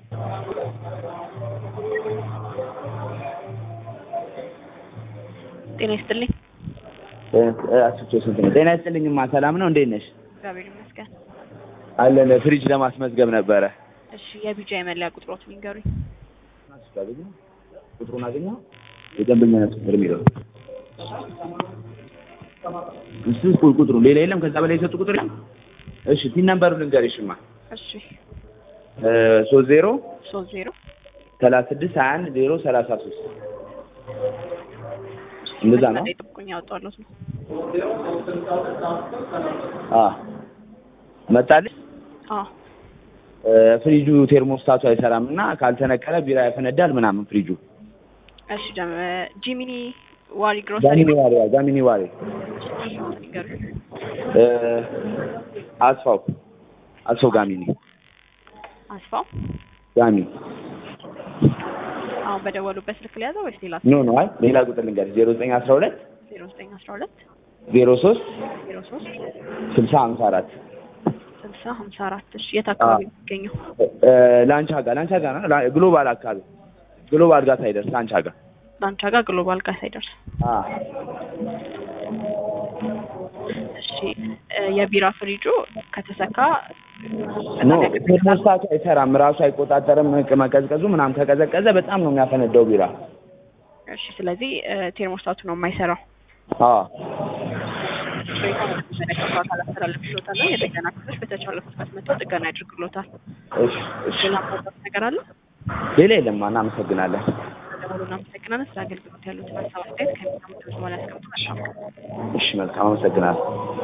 ጤና ይስጥልኝ። አስቾ ስንት ነው? ጤና ይስጥልኝማ ሰላም ነው? እንዴት ነሽ? እግዚአብሔር ይመስገን። አለን ፍሪጅ ለማስመዝገብ ነበረ። እሺ የቢጃ የመለያ ቁጥሮትን ይንገሩኝ። ቁጥሩን አገኘው? የደንበኛነት ቁጥር የሚለው እሱ ቁጥሩ ሌላ የለም። ከዛ በላይ የሰጡ ቁጥር የለም። እሺ ቲን ነምበሩ ልንገርሽማ እሺ ሶስት ዜሮ ሶስት ዜሮ ሰላሳ ስድስት ሀያ አንድ ዜሮ ሰላሳ ሶስት እንደዛ ነው። ጠብቁኝ ያወጣሁት ነው። አ መጣልሽ። አዎ ፍሪጁ ቴርሞስታቱ አይሰራም እና ካልተነቀለ ቢራ ያፈነዳል ምናምን ፍሪጁ። እሺ ደም ጂሚኒ ዋሪ ግሮሰሪ ጋሚኒ ዋሪ ጋሚኒ ዋሪ ይንገሩኝ። አስፋው አስፋው ጋሚኒ አስፋው ጋሚ አሁን በደወሉበት ስልክ ሊያዘው ወይስ ሌላ ኖ ኖ አይ ሌላ ቁጥር ልንገርሽ ዜሮ ዘጠኝ አስራ ሁለት ዜሮ ዘጠኝ አስራ ሁለት ዜሮ ሶስት ዜሮ ሶስት ስልሳ ሀምሳ አራት ስልሳ ሀምሳ አራት እሺ የት አካባቢ ነው የሚገኘው? ላንቻ ጋር ላንቻ ጋር ነው ላ- ግሎባል አካባቢ ግሎባል ጋር ሳይደርስ ላንቻ ጋር ላንቻ ጋር ግሎባል ጋር ሳይደርስ አ እሺ እ የቢራ ፍሪጁ ከተሰካ ኖ ቴርሞስታቱ አይሰራም ራሱ አይቆጣጠርም መቀዝቀዙ ምናምን ከቀዘቀዘ በጣም ነው የሚያፈነዳው ቢራ እሺ ስለዚህ እ ቴርሞስታቱ ነው የማይሰራው አ መለከቱ አካል አስተላለፍሎታል የጥገና ክፍሎች በተቻለ ፍጥነት መጥተው ጥገና ያድርግሎታል እሺ እሺ ሌላ ማውጣት ነገር አለ ሌላ የለም እናመሰግናለን ደውሎ እናመሰግናለን ስለ አገልግሎት ያሉትን ሀሳብ አስተያየት ከሚሰሙት በኋላ ያስቀምጡ መልካም ቀን እሺ መልካም አመሰግናለሁ